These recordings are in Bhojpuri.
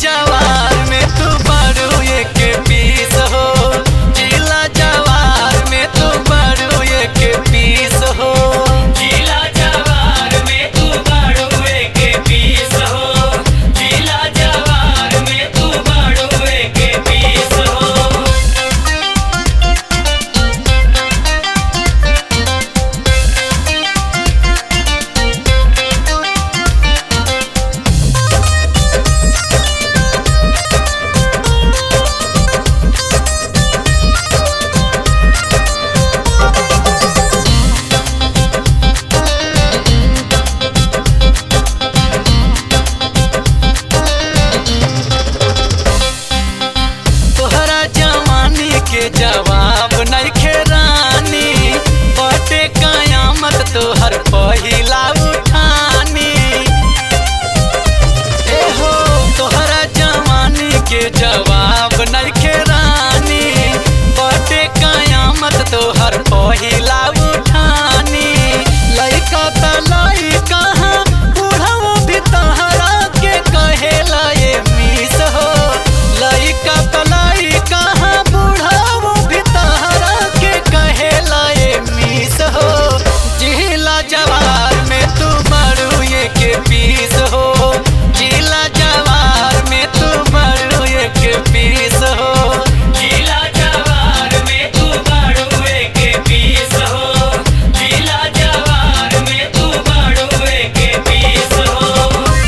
जवार में तू बड़ू एक पीस हो जिला जवार में तू बड़ू एक पीस हो जिला जवार में तू बाड़ुए के पीस हो जिला जवार में तू बाड़ुए के पीस हो तोहरा जवानी के जवाब नइखे रानी बटे कयामत तोहर पहिला उठानी ए हो तोहरा जवानी के जवाब नइखे रानी बटे कयामत तोहर पहिला उठानी लइका त लइका बुढ़ाओ भी तहरा के कहेला ये मिस हो लइका त लइका बुढ़ाओ भी तहरा के कहेला ये मिस हो जिला जवार में तू बड़ू ये के पीस हो जिला जवार में तू बड़ू ये के पीस हो जिला जवार में तू बाड़ुए के पीस हो जिला जवार में तू बाड़ुए के पीस हो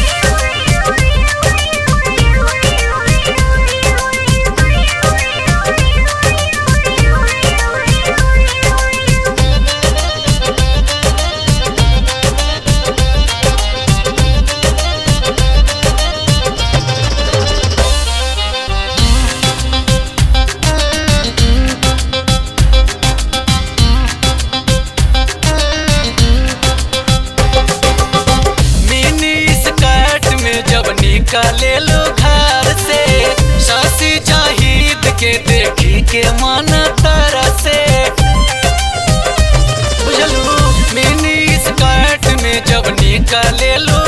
मिनी स्कर्ट में जब निकले लो घर से शशि जाहिद के देखी के मन तरसे बुझलू मिनी स्कर्ट में जब निकले लो